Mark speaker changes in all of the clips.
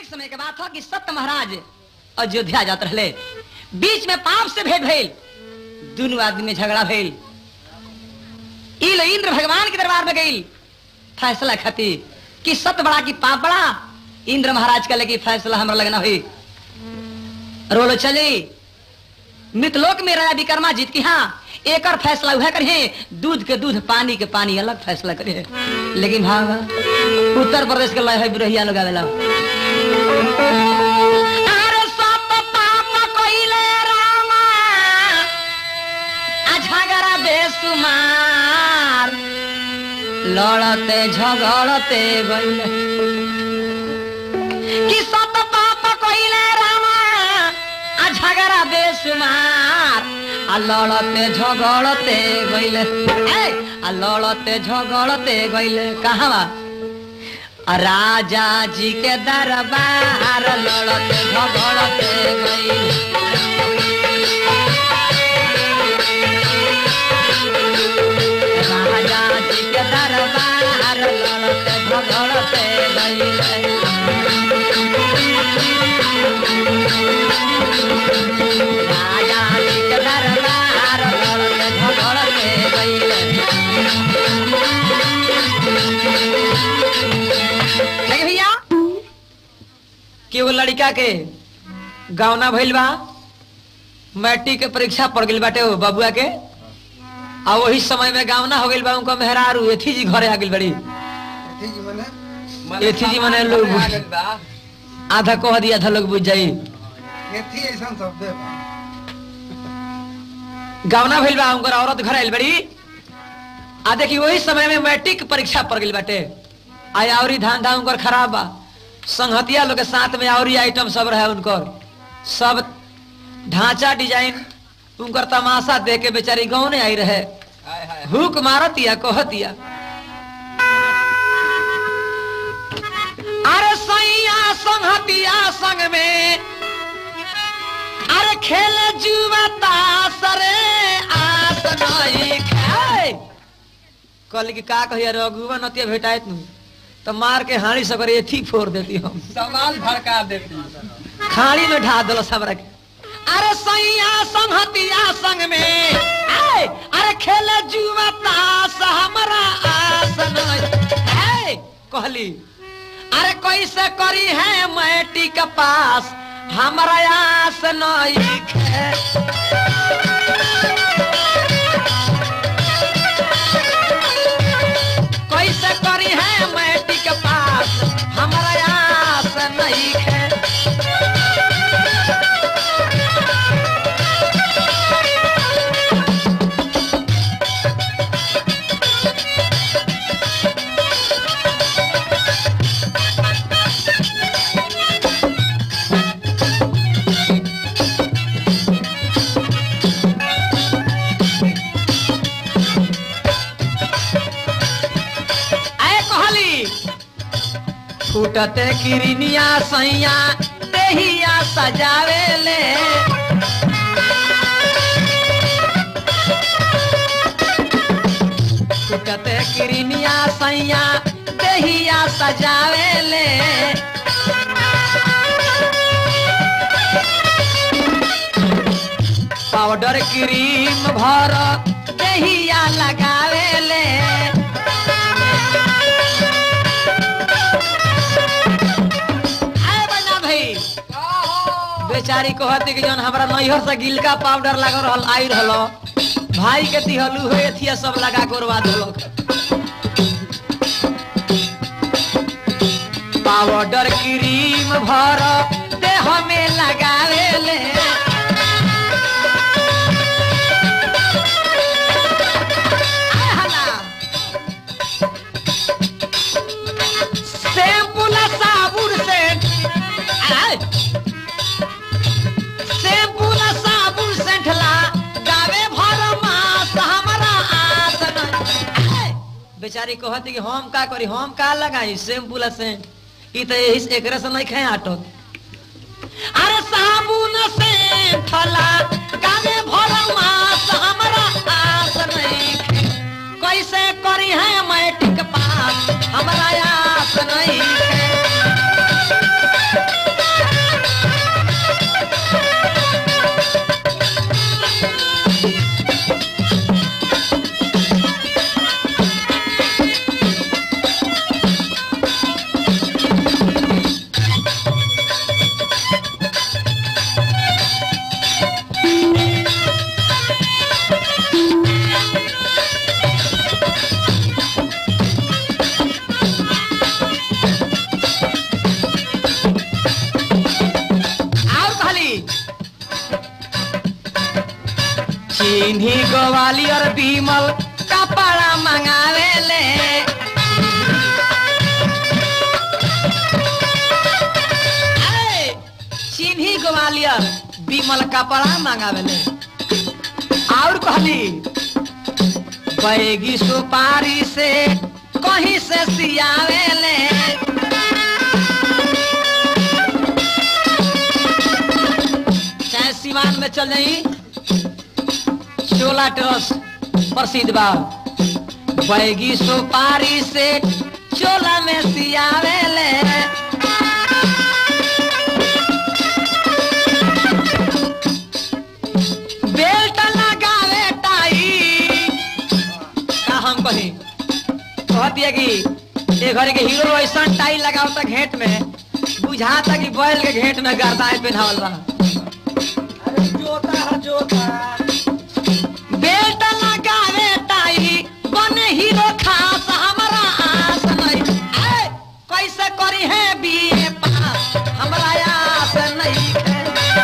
Speaker 1: एक समय के बात हो कि सत्य महाराज अयोध्या जात रहे बीच में पाप से भेंट भइल दोनों आदमी में झगड़ा भइल इल इंद्र भगवान के दरबार में गई फैसला खातिर कि सत्य बड़ा कि पाप बड़ा इंद्र महाराज का लगी फैसला हमरा लगना हुई रोलो चली मितलोक में राजा विक्रमा जीत की हाँ एक फैसला वह करिए दूध के दूध पानी के पानी अलग फैसला करिए लेकिन भागा उत्तर प्रदेश के लय है बिरहिया लोग आवेला अरे सब पाप कइले रामा, आ झगड़ा बेसुमार लड़ते झगड़ते गइले कि सत पाप कइले रामा आ झगड़ा बेसुमार आ लड़ते झगड़ते गइले ए आ लड़ते झगड़ते गइले कहाँ बा आ राजा जी के दरबार लड़ते झगड़ते गइले राजा जी के दरबार लड़ते झगड़ते गइले राजा जी के दरबार लड़ते झगड़ते गइले देखिए भैया कि वो लड़का के गावना भइल बा मैट्रिक के परीक्षा पड़ गइल बाटे वो बबुआ के आ वही समय में गावना हो गइल बा उनका मेहरारू एथी जी घरे आ गइल बड़ी
Speaker 2: एथी जी मने
Speaker 1: एथी जी मने लोग आधा कह दिया आधा लोग बुझ जाई
Speaker 2: एथी ऐसा शब्द है बा।
Speaker 1: गावना भइल बा उनकर औरत घर आइल बड़ी आ देखी वही समय में मैट्रिक के परीक्षा पड़ गइल बाटे आय आवरी धंधा उनकर खराब बा संगहतिया लोग के साथ में आवरी आइटम सब रहे उनकर सब ढांचा डिजाइन उनकर तमाशा देख के बेचारी गाँव ने आई रहे हुक मारतिया कहतिया अरे सैया संगहतिया संग में अरे खेल जुआ तास रे आस नहीं खाए कहली कि का कहिया रघुवा नतिया भेटाइत नु तो मार के हाड़ी सकर एथी फोड़ देती हम
Speaker 3: सवाल भड़का देती
Speaker 1: खाड़ी में ढा दलो हमरा के अरे सैया संगहतिया संग में आए अरे खेल जुआ तास हमरा आस नहीं है कहली अरे कैसे करी है मैटी के पास हमरा आस नहीं है कैसे करी है मैटी के पास हमरा आस नहीं है आए कहली फूटते किरनिया सैया देहिया सजावे ले फूटते किरनिया सैया देहिया सजावे ले पाउडर क्रीम भर देहिया लगावे ले आए बना भाई बेचारी कहती कि जौन हमरा नैहर से गिलका पाउडर लग रहल आई रहलो भाई के दिहलू हो एथिया सब लगा के उड़वा देलक पाउडर क्रीम भर देह में लगावे ले आए हला। शैम्पू ला साबुन से आए। शैम्पू ला साबुन से ढला गावे भर मास हमरा आस नहीं। आए। बेचारी कहती कि हम का करी हम का लगाई शैम्पू ला से ई तो यही से एकरे से नहीं खाए आटो अरे साबुन से ठला गावे भर मास हमरा आस नहीं कैसे करी है मैट्रिक पास हमरा आस नहीं है सीधी ग्वालियर बीमल कपड़ा मंगावे ले सीधी ग्वालियर बीमल कपड़ा मंगावे ले और कहली बैगी सुपारी से कहीं से सियावे ले चाहे सिवान में चल जाई चोला टस प्रसिद्ध बा बैगी सुपारी से चोला में सियावे ले बेल्ट लगावे टाई का हम कही कहती है कि ये घर के हीरो ऐसा टाई लगाओ तक घेट में बुझाता कि बैल के घेट में गर्दाए पहनावल बा
Speaker 2: अरे जोता है जोता
Speaker 1: बेल्ट लगावे टाई बने हीरो खास हमरा आस नहीं ऐ, कैसे करी है बीए पास हमरा आस नहीं है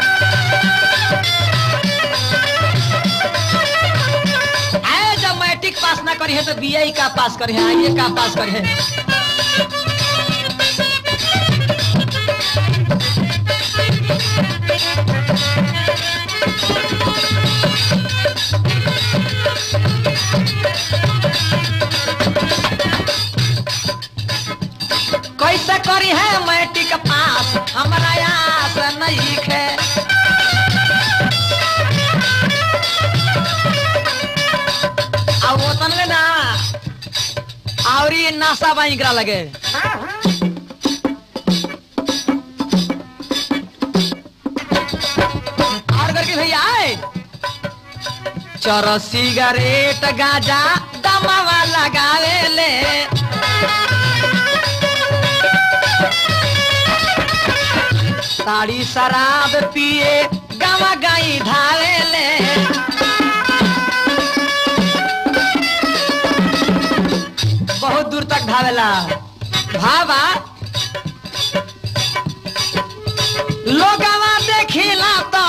Speaker 1: ऐ, जब मैट्रिक पास ना करी है तो बीए का पास करी है आइए का पास करी है कैसे करी है मैट्रिक पास हमरा आस नहीं है आ वो तनले ना और ये नासा बाई करा लगे और करके भैया आए चर सिगरेट गाजा दमावा लगावे ले ताड़ी शराब पिए गावा गाई धावे ले बहुत दूर तक धावेला भावा लोगवा देखिला तो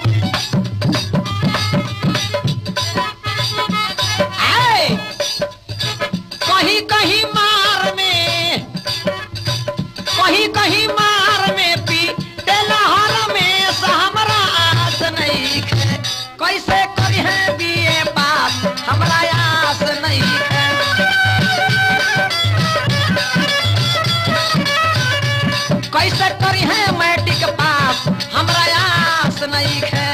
Speaker 1: आए कहीं कहीं मार में कहीं कहीं मार में पी तेलहर में से हमरा आस नहीं है कैसे करी है बीए पास हमरा आस नहीं है कैसे करी है मैट्रिक पास हमरा आस नहीं है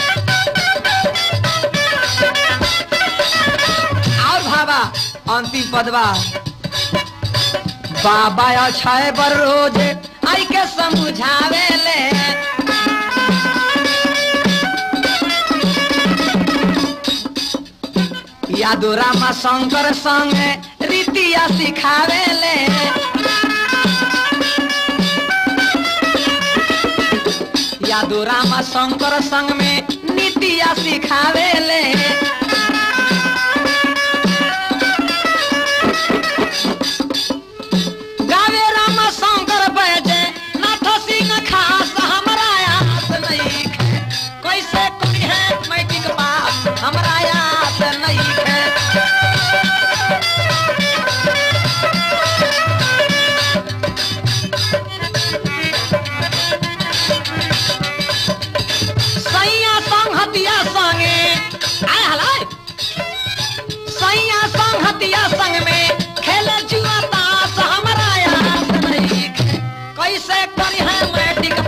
Speaker 1: और भाबा अंतिम पदवा बाबा अछाए बर रोज आई के समझावे ले यादो रामा शंकर संग रीतिया सिखावे ले यादो रामा शंकर संग में नीतिया सिखावे ले गावे राम शंकर बजे नाथ सिंह खास हमरा आस नहीं है कैसे करी है मैट्रिक पास हमरा आस नहीं है सैया संहतिया संगे आय हलाय सैया संहतिया संग में खेले जुआ ताश हमरा आस नहीं है कैसे करी है मैट्रिक